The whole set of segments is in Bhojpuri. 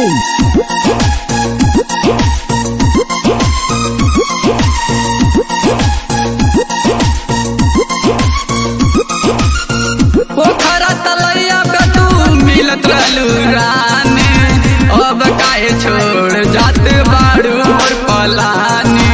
पोखरा तलैया पे तू मिलत रहलू रानी अब काहे छोड़ जात बाड़ू मोर पलानी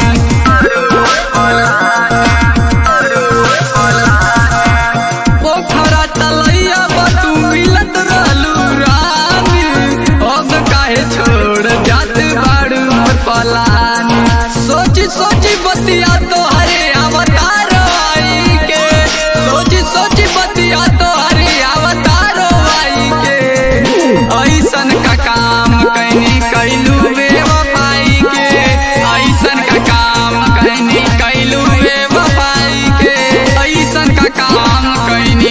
पोखरा तलैया पे तू मिलत रहलू रानी अब काहे छोड़ जात बाड़ू मोर पलानी सोची सोची बतिया तो हरे अवतार आई के सोची सोची बतिया तो हरे अवतार आई के ऐसन का काम कैनी कैलू बेवफाई के ऐसन का काम कैनी कैलू बेवफाई के ऐसन का काम कैनी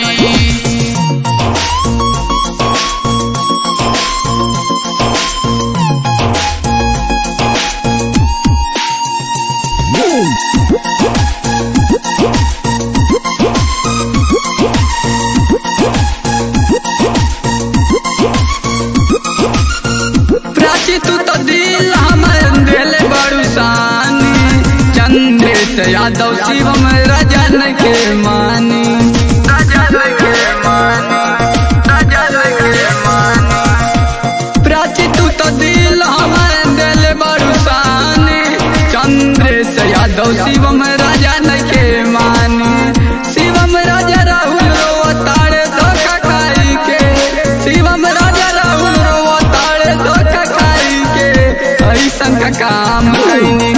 प्राची तू तो दिल हमर दिल बड़ू सानी चंद्रेश यादव शिवम रजन के मानी प्राची तू तो दिल हमर दिल बड़ू सानी चंद्रेश यादव शिवम रजन के मानी शिवम राजा राहुल रो तारे धोखा खाई के शिवम राजा राहुल रो तारे धोखा खाई के ऐसन का काम कैनी